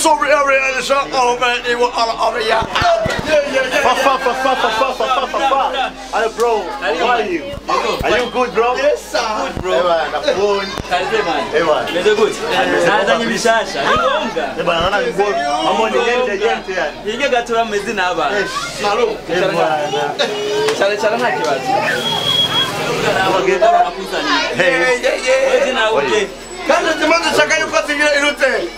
sorry area is all man. They were all over yeah. Yeah, yeah, yeah. Fa fa fa fa fa fa fa fa fa fa. Hello bro, how are you? Are you good bro? Yes, sir. Ewa, nakubona. Karibu man. Ewa. Meze gute? Nazanye bishasha. Ni ngombwa. Ewa, naona nguo. Mambo ni yente yente yani. Hirya gato bameze n'abana. Salud. Ewa. Cyane cyane nta kibazo. Hey. Yeah, yeah, yeah. Wewe nawe uje. Kandi timaze shaka yuko atingira irute.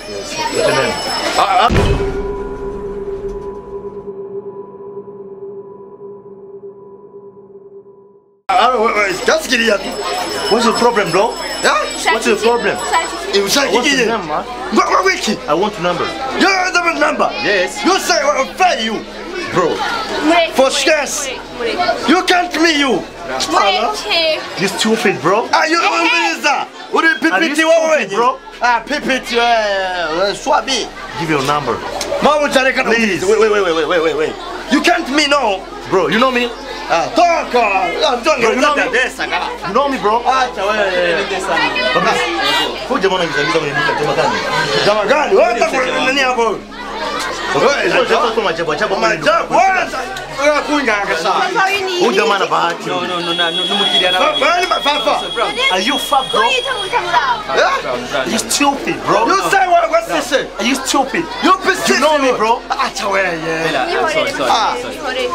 Just get it. What's your problem bro? Yeah? What's your problem? Ushaka What's iki? your name man? What what wiki? I want your number. You have the number. Yes. You say what fair you. Bro, For scarce. You can't me you. Mureke. you stupid bro. Ah, you umbiliza. Uri Are you pipiti wewe stupid bro? Ah, pipiti wewe. Swabi. Give your number. Mama utareka na Please. Wait, wait, wait, wait, wait, wait, wait. You can't me no. Bro, you know me? Ah, toka. Ah, don't Bro, you know get me? that kala. You know me bro? Acha wewe. Baba. Huyu jamaa ananizagiza kwenye duka jamaa gani? Jamaa gani? Wewe utakuwa nani hapo? Wewe Sio jamaa tu majabu ajabu kwenye duka. Majabu. Wewe wewe kuinga kasa. Huyu jamaa ana bahati. No no no na numukiriya na. Bali mafafa. Are you fuck bro? Are you stupid bro? You say what what's this? Are you stupid? You persist. You know me bro? Acha wewe. Sorry sorry.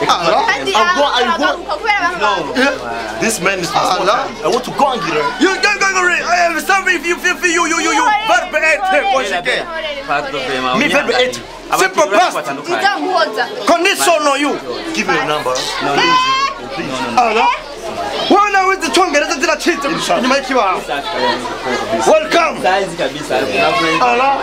This man is Allah. I want to go and get her. You don't go go I have something if you feel for you you you you. Verbe être what you get. Pardon vraiment. Me verbe être. Simple past. Condition on you. Give me your number. No no. Allah. Wana with the Tongereza zinachita nyuma y'ikibaho. Welcome. Size kabisa. Allah.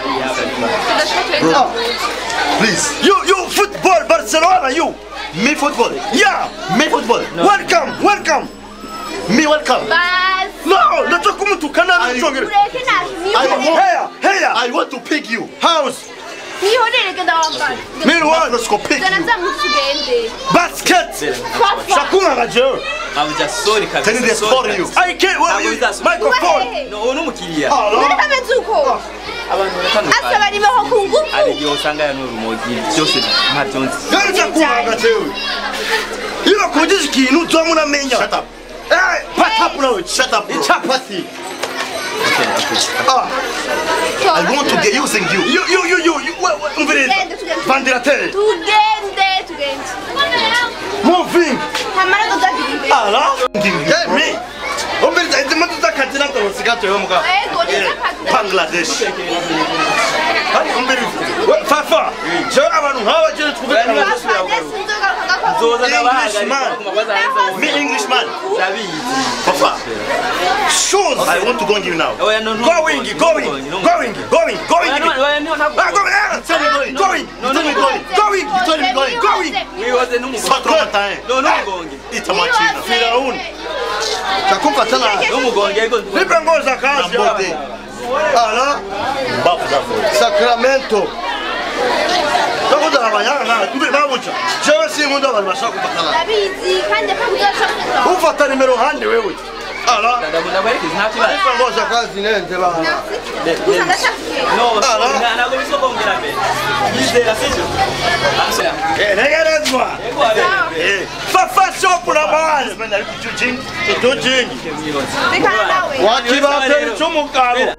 Please. You you football Barcelona you. Me football. Yeah. Me football. Welcome. Welcome. Me welcome. No, nataka kumtukana na Tongereza. Here, here. I want to pick you. House. Meanwhile, Let's go pick you. basket. Shakuna ngaje. Abuja sorry kabisa. Tell me they score you. I can't well, you, microphone. No uno mukiriya. Allah. Abantu baratandukanye. Ari yo usanga ya n'urumogi byose nta byonzi. Gari shakuna ngaje. Iyo kujije ikintu tomu namenya. Shut up. Eh, pat up now. Shut up, bro. Ichapati. Okay okay. Ah, I want to get using you. you you you you you what what umviriza. Tugende, tugende. Vandirateri. tugende tugende Moving. hamara tutagiriwe Allah. Give you, Get bro. me. Umviriza izi moto zakatina torosigate yo muga. ego nizakagura Bangladesh. Hari umviriza. We fafa. Je abantu nk'aba je twubeka. Zoza English n'abahagarika man. ku mabaza hanze Me Englishman. ndabizi. Papa. Shoes. I want to go and give you now. Oya no no. Going, going, going, going, going. Oya no oya no ntabwo. Ah, going, ah, Tell me going. going, You tell me going. going, You told me going. going. Wibaze n'umugongo. Patron matin. No n'umugongo. Ita machina. Firaun. Takumpa tena. N'umugongo yego. Nipe nguo za kazi. Nambote. Ala, Mbavu zako. Sacramento. Nakuza abanyana na mbe nabuca. Jewe si mundu abantu bashaka kufatana. ndabizi kandi akakuzashaka Ufata nimero hande wewe. Ala. Ndaguherekeza nta kibazo. Nipe nguo za kazi nende bana. gusa ndashaka No, Ah, ntabwo bisogongera mbere. Yizera sibyo? Eh, negerezwa. Yego abe. Eh, fafa shop na bana. Man, ari kujujing. Tutujingi. rekana nawe Wakibatera cy'umugabo.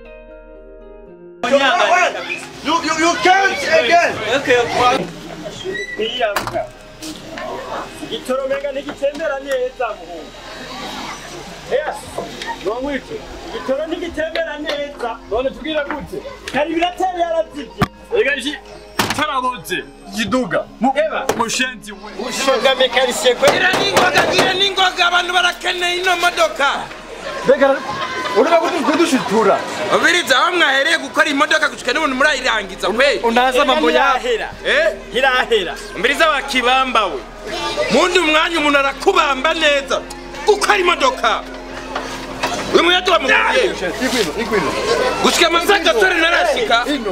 You, you, you can't again. Okay, okay. niyambwa igitoro menga ntigitembera neza muhungu yes nomwite igitoro ntigitembera neza none tubwira gute kari biratera yarazivye ega iki taraboze yiduga eba mushenzi we ushoga mekanisye kwe gira n'ingoga gira n'ingoga abantu barakeneye ino modoka mbega uraba kudushitura ubiriza aho mwahereye gukora imodoka gushika n'umuntu murayirangiza kwe unaza mambo yahera eh hirahera mbiriza wa kibamba we mundi umwanya umuntu arakubamba neza gukora imodoka uyu muyaga wamukuye Igwino, igwino. gushika amasaha gatore narashika Ino.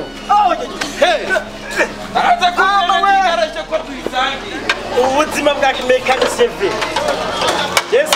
araza kubwira ntigarashe ko tuyisangiye ubuzima bwa mekanisye ve yes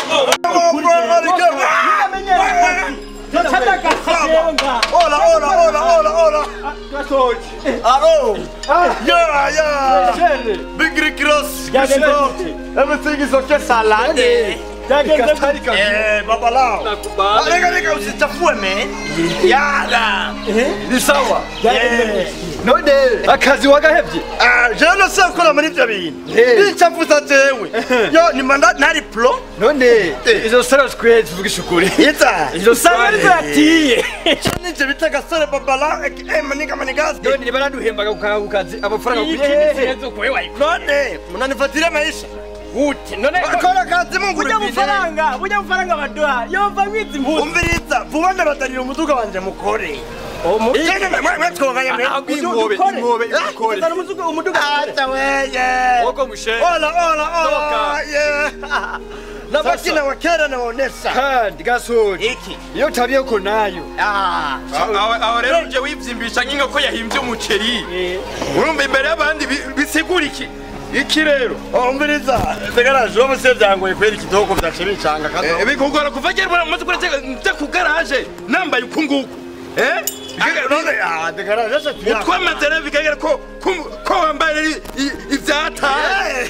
Hola, hola, hola, hola, hola. gasoje Alo. ah Yeah, yeah. shene Big Rick Ross. Yagenze Christoph. gute? Everything is okay, salade. byagenze gute Eh, babalao. Ah, Reka reka usichafue man. Yala. Ni sawa. byagenze none akazi wagahevye Ah, je no se ukora muri ibyo bintu. Nichafuza jewe. Yo, ni manda nari pro. none izo sara twe tuvugisha ukuri Ita. izo sara zatiye Nije bita gasore babala. Eh, maniga manigazi. none niba naduhembaga ku kazi amafaranga kuye None, munanifatire maisha. gute none Akora kazi mungu burya bufaranga burya bufaranga baduha yova mwizi mpuzi umviriza vuba ndabatanira umuduga wanje mukore Jene mwe mwe twonganya mwe inkobe inkobe ikore Zana umuzugo umuduga Acha weye woko mushe Ola ola ola Toka. yeah Nabaki na wakera naonesha kandi gasore Iki iyo tabia uko nayo Ah aho aho rero uje wivyimbisha nk'inkoko yahimbye umuceri urumva imbere y'abandi bi- bisigura iki iki rero umviriza Tegaraje wo muse byangoye kwera ikidoko byace bicanga kazo bikugora kuva kera bora mumaze kuretse nja ku garaje nambaye uku nguku eh None ah tegaraje se tuya utwamaze rero bikagira ko ko- ko wambaye rero i- ivyataye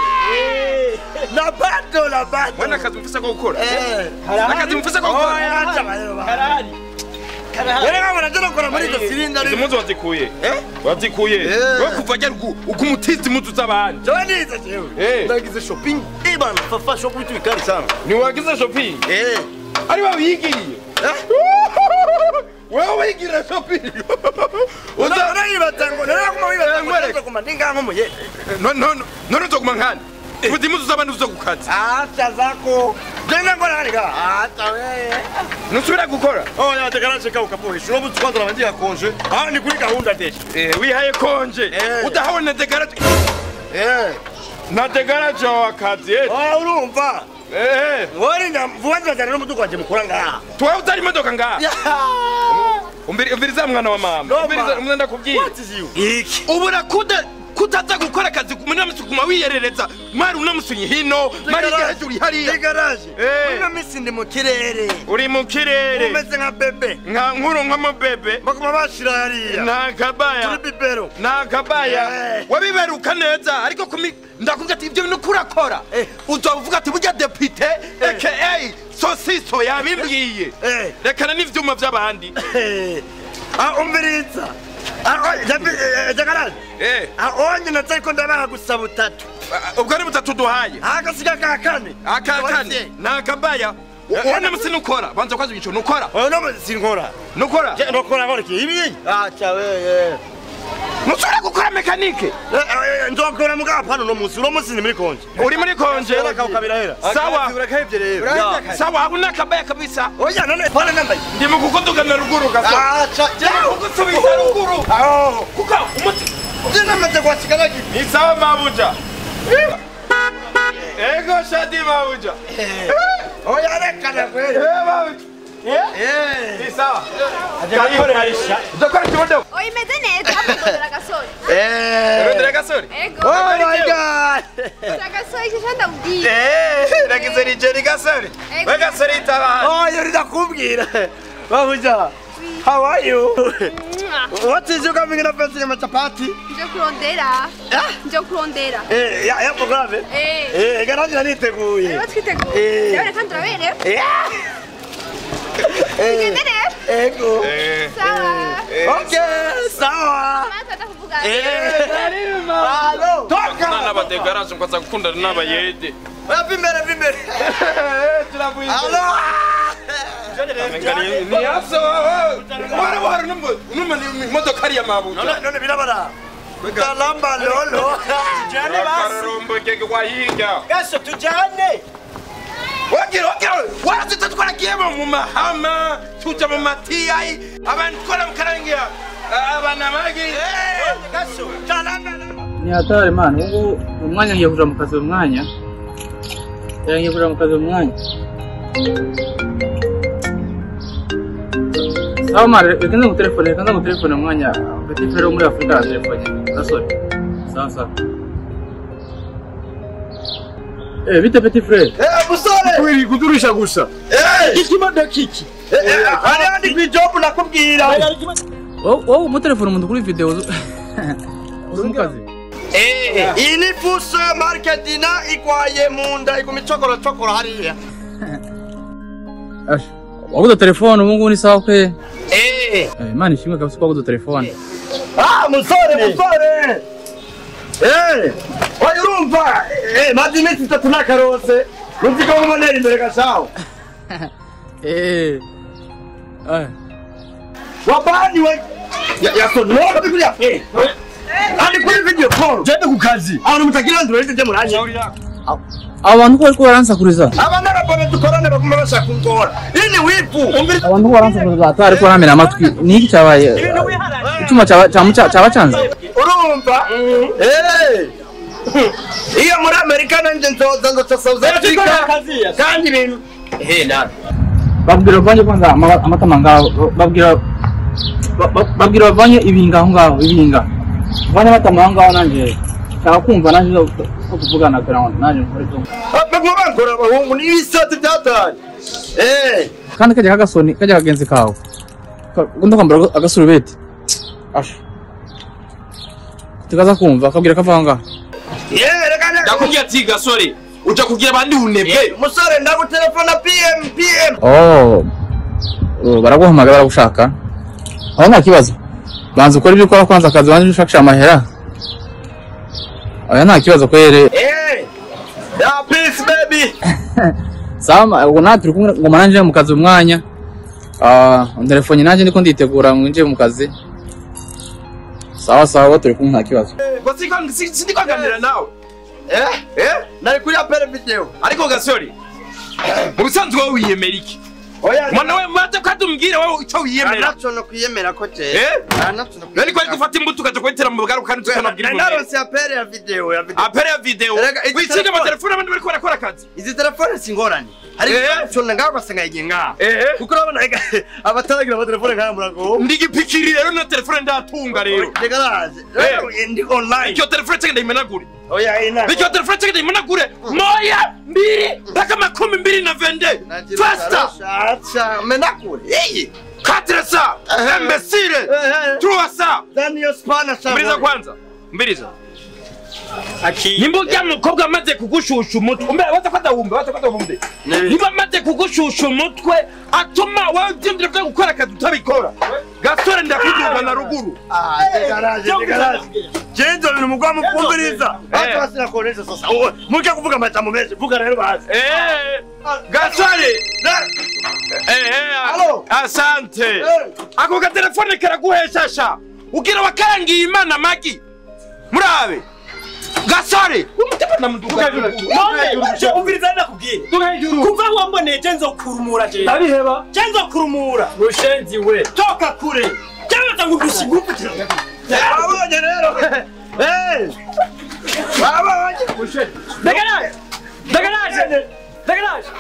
Na bado na bado wana akazi mfise ko gukora Eh akazi mfise ko gukora Oya acha bayero karari Yere kama najana kora muri iryo silinda izi muzu wazikuye Eh? wazikuye Eh. we kuva kera uku- ukumutiza imuzu z'abandi Jewe nize jewe Eh. Ndagize shopping Ibana fafa shop vitu vikali sana ntiwagize shopping Eh ari wabiyigiriye wewe wigira shopping Uza- Unaibatango Nera kuma wibatango Ngwere. Nera kuma ndinga nkomo ye No- no- no- none uzoguma nkani uzi imuzu z'abandi uzo kukazi Acha zako Jenda ngora harika Acha weye nusubira gukora Oh ya tegara cheka ukapoe Shuno butu kwanza nabandia konje Ah ni kuri gahunda desha Eh, wihaye konje Eh. udahawe na degara Eh na degara jawe akazi eh. Oh urumva Eh, Wari na vuwanza jana n'umuduga wanje mukora ngaha twawe utari imodoka ngaha Ya Umbiri- umviriza mwana wa mama No, umviriza ma. umwe ndakubwiye What is you Iki ubura kuda kutaza gukora akazi muri namusi kuma wiyerereza mari unamusunyi hino mari hejuru hariya Tegaraje Eh. Ina misi ndi mu kirere uri mu kirere Umeze nka bebe nka nkuru nk'amabebe Bakuma bashira hariya nta kabaya Turi bibero nta kabaya Eh. wabiberuka neza ariko kumi ndakubwira ati ibyo bintu kurakora Eh. uzavuga ati burya depite aka sosiso yabimbwiye Eh. rekana n'ivyuma vy'abandi Eh. Ah umviriza Ah oh jabi jagaraje Eh, Ah onye natako ndabaha gusaba utatu ubwo ari butatu duhaye Akasiga ka kane akakane nta kabaya wone musi nukora banza kwazi ico nukora Oyo no sinkora nukora Je ndokora ngora ki ibi Acha weye nusubira gukora mekanike Ndokora muga pano no musi uno musi ni muri konje uri muri konje Jera ka ukabira hera sawa urakahevye rero sawa hakuna kabaya kabisa Oya none pale nambaye ndi mu kukudugana ruguru gaso Acha kugusubiza ruguru Oh kuko umuti Jena mate kwa chikana ki ni sawa mabuja ego shadi mabuja Oya reka na kweli eh mabuja Eh ni sawa ajakoresha udakora kibondo Oyi imeze neza mudodera agasore Eh rondera gasore ego Oh my god agasore kisha ndabwiye eh nagize rigeri gasore Ego. we gasore itabana Oh yori ndakubwira Babuja How are you? What is you coming in a fancy machapati? nje kurondera nje kurondera Eh, ya ya programe. eh Eh, garangira niteguye. rero twiteguye Eh. ndabona kandi turaberewe Eh. tugende rero Ego. eh sawa Okay, sawa. maze atakuvuga Eh. Halo. Toka. n'abadegaraje ngo aza gukundana n'abayede Wapi mbere vimbere. turavuye Halo. ni haso wara wara numva ni imodoka ari ya mabuja None none birabara. Kalamba lolo. Jane basi akarombo kege wahinga gaso tujane wagira wagira warazita twaragiye mu mahama tuja mu matiyayi abantu twara mukarangira abana magi Gaso. Kalamba. ni hatari mana ubu umwanya ngiye kuja mu kazi uyu mwanya Eh, ngiye kuja mu kazi uyu mwanya sawa mara reka nze ngutelefone reka nze ngutelefone mu mwanya petit frere wo muri afurika aratelefone gasore sawa sawa Eh, bite petit frere Eh, musore. wiri kudurisha gusa Eh. ikimodoka iki Eh, hari handi kwijobu nakubwira. wowe wowe umutelefone umuntu kuri video uzi uzi mu kazi iyi ni fuso marketina igwaye mu nda iguma icokoracokora hariya Ash, waguze telefone ubu ngubu ni sawa kwe Eh. Eh, imana ishimwe kabisa ko waguze telefone Ah, musore musore Eh, oya urumva Eh, maze iminsi itatu nakarose uzi ko nkumonera imbere gashaho Eh. Eh. wabaniwe yasonoka kuri ya fe ari kuri video call Jende ku kazi. abantu mutagira nduro rite muranye abo bantu ko bariko baransakuriza abana babone dukorane baguma bashaka kungora iyi ni wipu abantu ko baransakuriza atari ariko baramena amatwi ni iki cyabaye icyuma cyaba- cyamu- cyaba canze urumva Eh. iyo muri amerika nanjye nzoza nzoca south africa kandi ibintu Eh, nani babwira bavanye kwanza ama- amatama ngaho babwira ba- ba- babwira bavanye ibinga aho ngaho ibinga bavanye amatama aho ngaho nanjye nshaka kumva nanjye zo zo kuvugana kugira ngo nanjye nkore ibyo baguma bankora abahungu n'ibisate byataye Eh. kandi kajya kagasoni kajya kagenzi kawe Ka- ugomba kwambara agasurubeti asha tukaza kumva akabwira kava aho ngaho Yeah, reka reka ndakubwira ati gasore uja kugira abandi bunebwe musore ndagutelefona pm pm oh oh, baraguhamagara baragushaka aho nta kibazo banza ukora ibyo ukora kwanza akazi banza ushakisha amahera oya nta kibazo kwere Eh. ya peace baby sama ubwo natwe turi kumwe ngoma nanjye mu kazi umwanya ah telefone nanjye ndiko nditegura mwinjiye mu kazi sawa sawa turi kumwe nta kibazo ngo siko- si- sindikwaganira nawe eh eh nari kuri apere video ariko gasore mu bisanzwe wowe wiyemera iki oya mwana we maze ko atumbwire wowe icyo wiyemera anacho no kwiyemera ko je Eh? anacho no nari kwari gufata imbuto ukaja kuyitera mu bugari kandi tukanabwira umuntu narose apere ya video ya video apere ya video Erega, iki wikinga telefone- amatelefone abandi bariko barakora akazi izi telefone singorane hari Eh. icyo ngaho ugasanga yigiye ngaho ehe kuko urabona ega abataragira amatelefone nk'aya murago ndigipikiri rero na telefone ndatunga rero ndegaraje Eh. ndi online icyo telefone cyange ndayimenagure oya ina icyo telefone cyange ndayimenagure moya mbiri mpaka makumi mbiri na vende fasta Acha, menakure. Yeye. katire sa Eh. imbesire Eh, truwa sa Daniel Spana sa. mbiriza kwanza mbiriza nimba ujya mukobwa amaze kugushusha umutwe umbe waza ko adahumbe waza ko adahumbe Nibi. niba amaze kugushusha umutwe atuma wowe ibyumviro byo gukora akazi utabikora gasore ndakuduga na ruguru Ah, ndegaraje, ndegaraje. Jenzo ni mugwa mukumviriza. Eh. Watu wasina kuonesha sasa. Oh, Muke kuvuga majambo menshi. Vuga rero bazi. Eh, gasore Eh, Halo. asante Eh. ako gatelefone karaguheshasha ugira wakarangiye imana magi murabe gasore umutima namuduga umviriza ndakubwira kuva wamboneye je nzokurumura je Ndabiheba. je nzokurumura Mushenzi we. toka kure cyangwa ngo ndushigupfukira Wabonye rero. Eh. Wabonye. ndagaraje ndagaraje ndagaraje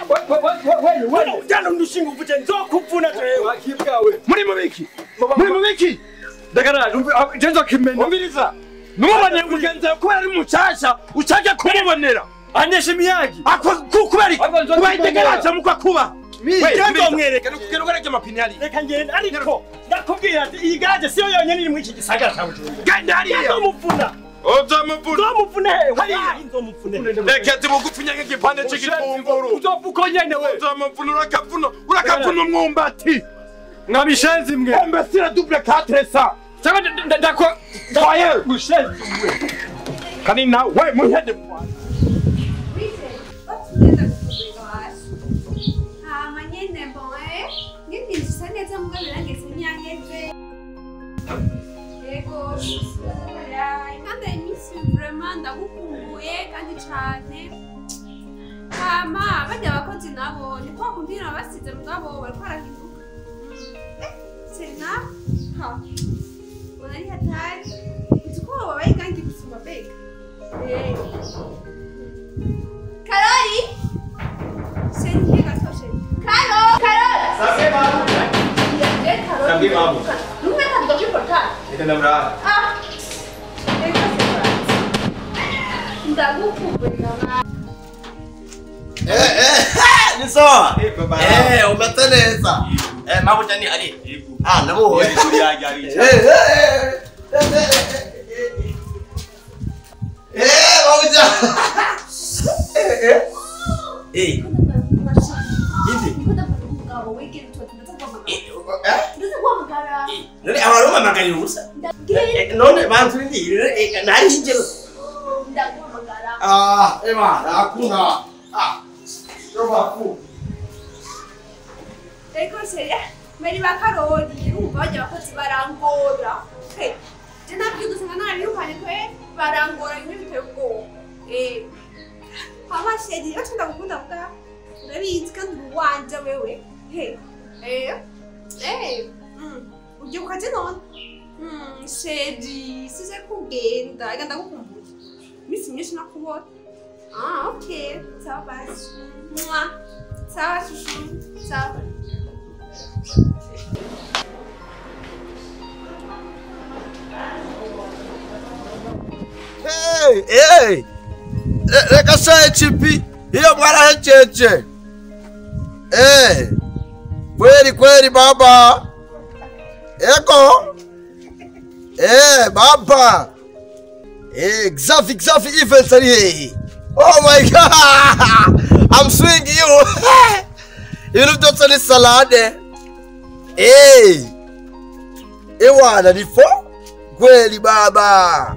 wewe jana ndushinga upfuke nzokupfuna jewe muri mubiki muri mubiki Ndagaraje. Jenzo kimenya. umviriza numuboneye mugenzi wawe kubera ari mushasha ushake kumubonera anesha imiyagi Ako- ku- kubera iki kuba itegeraje mukwa kuba Jenzo mwereka kugenda ugarage amapine hariya reka ngende ariko ndakubwira ati iyi garaje siyo yonyine iri muri iki gisagara cya bujumbura genda hariya nzomupfuna uzamuvuna nzomupfune wallahi nzomupfune reka zibugufi nyange igipande c'igitunguru uzovuko nyene we uzamuvuna urakavuna urakavuna umwumbati Nkabishenzi mwe. embesire double quatre sa cyangwa ndako Voye mushenzi we kandi nawe muhede hama nyene mboe ngindinjisa neza mugabo birageze nyangeze yego kandi iminsi vraiment ndagukumbuye kandi cane hama barya abakozi nabo ni kwa kundi nabasize mugabo bariko barahinduka Eh, sena ha ubona ari hatari uzi ko babaye gangi gusumba bega Eh. karori Senti gatoshe. Caro, caro. Sabe mamu. Eh, caro. Sabe mamu. Nunca tá do que portar. Ita namra. Ah. Eh, Ndagukumbura. Eh, eh. Ni sawa. Eh, umeta neza. Eh, mabuja ni ari. Ah, namuhoye. Kuri yaje ari. Eh, eh, eh, eh, eh, eh, mabuja. Eh, eh. Eh, hivi. Eh, eh, none abantu bamamagarira ubusa Eh, none bantu ndire eh, nari ingero ah ema nakuna ah Roba ku. ariko seria bari bakarori urumva bajya abakozi barangora Hey, je nabyo gusa nka narabirukanye kwe barangora bimwe biteye ubwoba Eh, hama sheri yo tunda gukunda bwa urabizi kandi uri uwanje wewe Hey, eh, eh, mm, ubyibuka je none Mm, sheri size kugenda ega ndagukumbuye iminsi myinshi nakubona ah okay sawa basi Mwah. sawa shushu sawa Hey, hey. Re- Reka shaye chipi. Hiyo mwarahecheche. Eh. Kweli kweli baba. Eko. Eh, baba. Eh, Xavi Xavi events are here. Oh my god. I'm swinging you. Ibintu byose ni salade. Eh. Ewana ni fo? Kweli baba.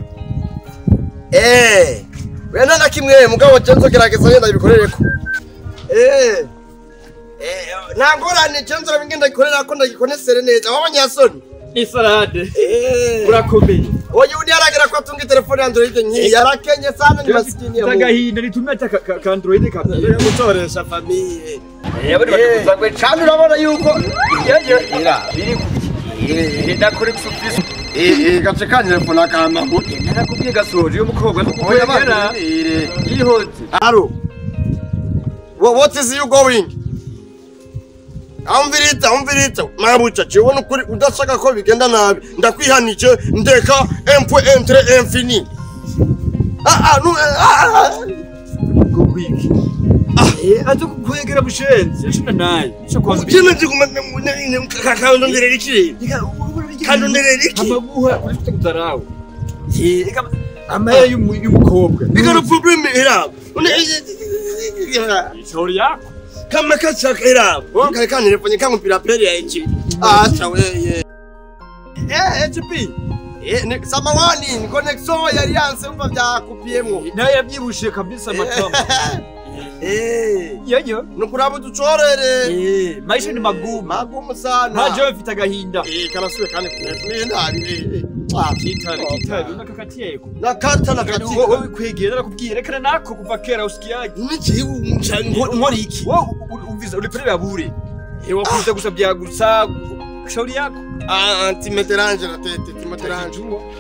Eh. Wenda na kimwe mugabo cyenzo gerageza yenda ibikorereko. Eh. Eh, nangorane cyenzo rabingenda gikorera ko ndagikonesere neza. Wabanyasoni. ni salade Eh. urakomeye Oye uni aragira ko atunga telefone Android nki yarakenye sana ni maskini ya Mungu. tagahinda nitumia ata ka- ka android kabisa Yo gutoresha famille. Eh, bari Eh. bakuzagwe Kandi urabona yuko yaje ira biri eh ndakore kusufisa eh eh gace ka telefone akama. narakubwiye gasoje yo mukobwa Oya nukukwegera bana. Eh. yihoze Alo. What, what is you going? Amvirita, amvirita. Mabucha, chiwona ukuri udashaka ko bigenda nabi. Ndakwihanije ndeka empwe entre infini. Ah ah nu ah. ah. kukwiki eh aje kukwegera bushenze shina naye cyo kwanza Jina ndikuma kakando nderera iki? Kando nderera iki? amaguha urifite kudarawe eh kama amaya y'umukobwa Bigana problem era. Une shauri yako kama kachaka era. Kale kan telefone kangu pira pere ya iki. Acha wewe. Eh HP. Eh ni samawani ni connection ya Alliance umva byakupiemwo. naye yabyibushiye kabisa amatama Eh. yeyo Nukuraba ducorere. eh maisha ni magumu Magumu sana. ntaje mfite agahinda Eh karasuye kandi kunefune ndari. Ah kitari kitari unakakatiyeko nakata nakati. wowe kwegera narakubwiye rekana nako kuva kera usikiyaje Niki uncha nkori iki? wowe umviza uliperewe bure ewa kuza gusa bya gusa shauri yako Ah antimeterange na tete timeterange.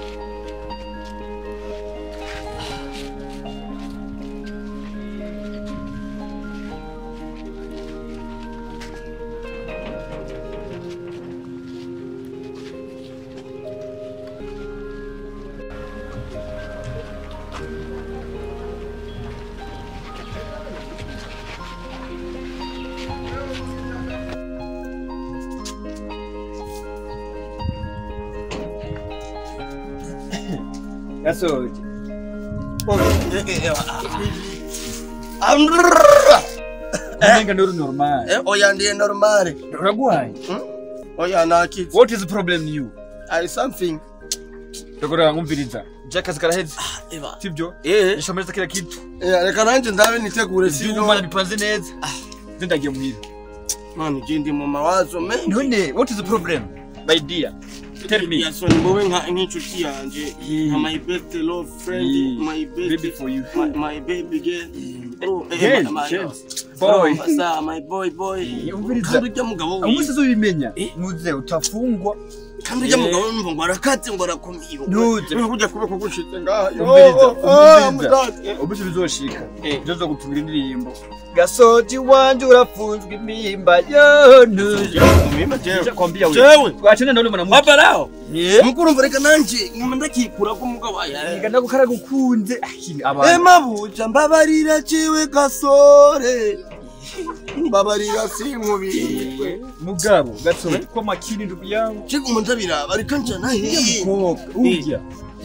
gasoje umenga ndori normal Eh, oya ndiye normale. uragwaye Oya nakiti. what is the problem you I something. ndagora ngumviriza jakazi karaheze Eva. sibyo Eh, nishamaliza kila kitu eh reka nanje ndabe nitegure ivyuma sino. bipanze neza zindagiye muhira Man, jindi mu mawazo mengi. none what is the problem my dear tell me Yasoni mbowe nka nk'inshuti yanje. Nka my best love friend, Yeah. my baby best for you my, my baby girl. Oh, eh, Girl, my- my- chance. boy Sa, my boy boy. umviriza. Kandi ujya mugabo umunsi wiwe. uzobimenya Eh. muze utafungwa Kandi ujya Eh. mugabo wumva ngo arakatse ngo arakomeye. Ntuze. Uri kujya kubeko gushitse ngaha. umviriza Oh, oh, umviriza mudati. umunsi bizoshika Eh. byo zo gutumira indirimbo gasoji wanje urafunzwe imimba yo ntuje Mima jewe. kwambia wewe Jewe. twachane nawe mwana Papa lao. Eh. Mukuru mva reka nanje nguma ndakikura ko mugabo aya. Niga ndagukara gukunze akini Eh abantu mabuja mbabarira ciwe gasore. mbabarira sinkubirwe mugabo gatsoro ko makini ndugu yangu kiguma ndabiraba ariko njana hehe mukobwa urya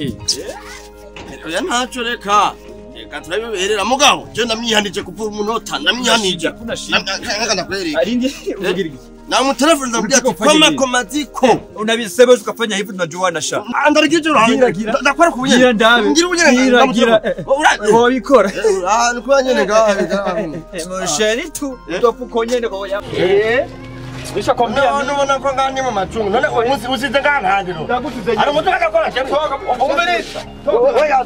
oya ntacyo reka reka turabiberera mugabo je namwihanije kuvura umunota namwihanije Kuna shida. nkaka ndakwereka alindi uvugira iki namutelefoni ndamubwira ati Ulitaka ufanye koma nini? koma ziko unabisema ukafanya hivi tunajua na sha andarigije Gira, uruhanga gira. ndakora ku bunyene gira ndabe ngira ubunyene gira gira ndamutelefoni wabikora ah ni kuba nyene gahe musheri tu tofuko nyene kwa ya eh nishakwambia none ubona ko ngani mu macungu none uzi usize ngantandiro ndagutuze ari umutu agakora cyane umbereza oya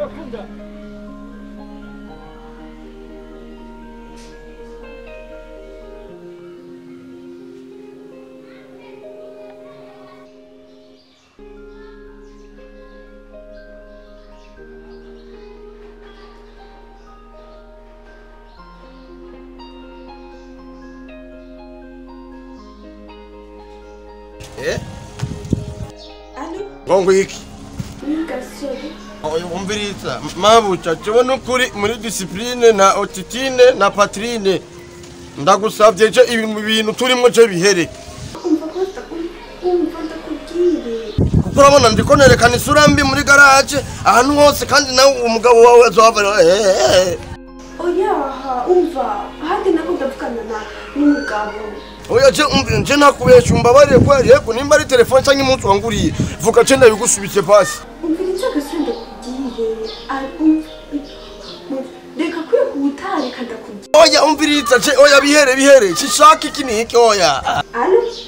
eh alo ngongo iki ni gasore oya umviriza mabuca jewe nukuri muri discipline na otitine na patrine ndagusavye je ibi mu bintu turimwo je bihere umva ko umva ndakubwire kuko urabona ndiko nerekana isura mbi muri garaje ahantu hose kandi nawe umugabo wawe azohava eh oyaha umva ahandi nako ndavugana na n'umugabo oya je umvira je nakubesha umbabarire kweli yego nimba ari telefone canke umunsi wanguriye vuga je ndabigusubitse pasi umvira icyo gasore ndakubwire Ah, um- um- reka kwiye kuwutarika ndakubwire oya umviriza je oya bihere bihere shishaka iki niki oya alo